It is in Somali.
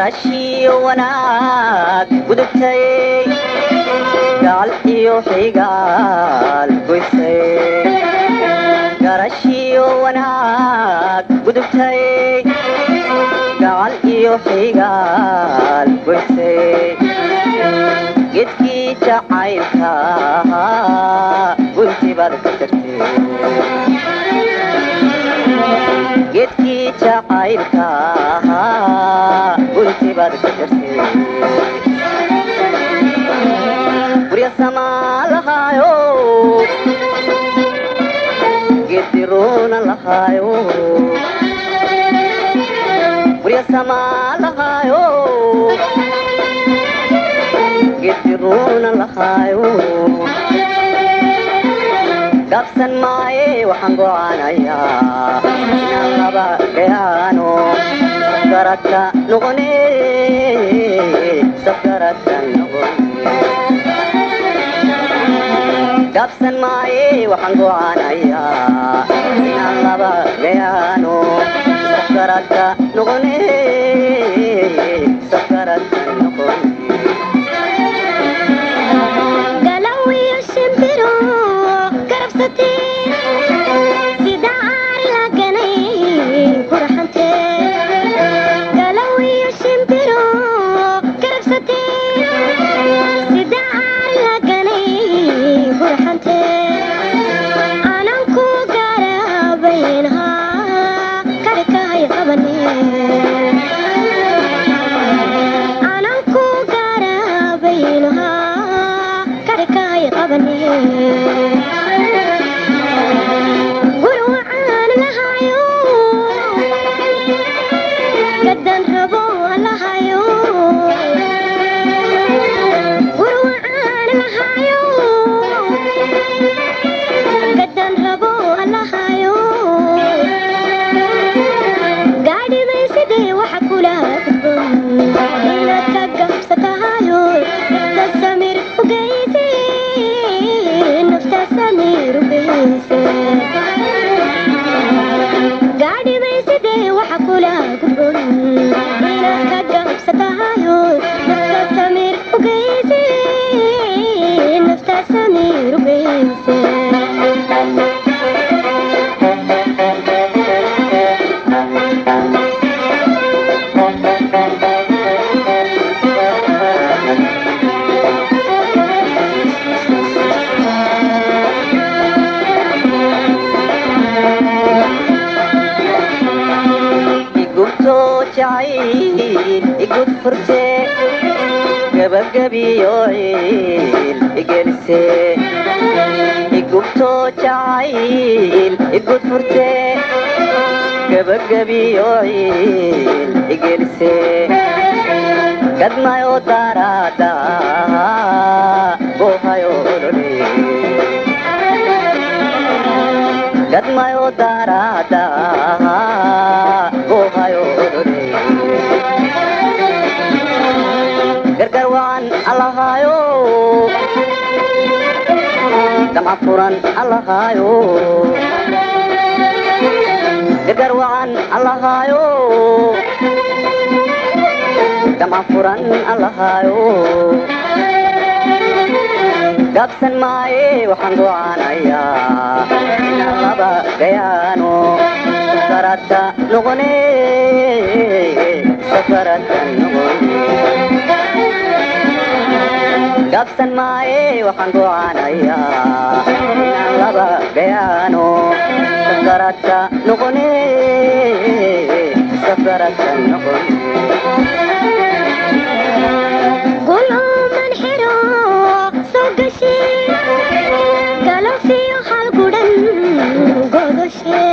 garashiyo wanaag gudubtay gacal iyo xigaal goysay garashiyo wanaag gudubtay gacal iyo xigaal goysay gedkii jacaylka gunti baad ka tagtay gedkii jacaylka gunti baad ka tagtay gurya samaa lahaayo gediroona lahaayo gurya samaa lahaayo gediroona lahaayo gaabsan maaye waxaan gocaanayaa inaan laba gayaano safgaradka noqone safgaradka noqone gaabsan maaye waxaan gocaanayaa inaan laba gayaano safgaradka noqone safgaradka noqone galawiyo shimbiro garabsate sida aar laganay qurxante galawiyo shimbiro garabsate sida aar laganay qurxante anan ku garabaynha karkahay qabane anan ku garabaynha karkahay qabane gurwacaan lahayo gadan rabo lahayo gurwacaan lahayo gadan rabo lahayo gaadhiday sidee waxa kula gudboon inaad ka gabsatahayo nafta samir ugeyse nafta samir ugeyse gaadhiday sidee waxa kula gudboon inaad ka gabsatahayo nafta samir ugeyse nafta samir ugeyse igubto jacayl igud furte gabagabiyo ciil igelise igubto jacayl igud furte gabagabiyo ciil igelise gadmayo daraada bohayo olole gadmayo daraada bohayo olole gargar wacan allahaayo damca furan allahaayo gargar wacan allahaayo damca furan allahaayo gaabsan maaye waxaan gocaanayaa inaan laba gayaano safaradka noqone safaradka noqone gaabsan maaye waxaan gocaanayaa inaan laba gayaano safaradka noqone safaradka noqone guluman xiro soo gashe galabsiyo hal gudhan godoshe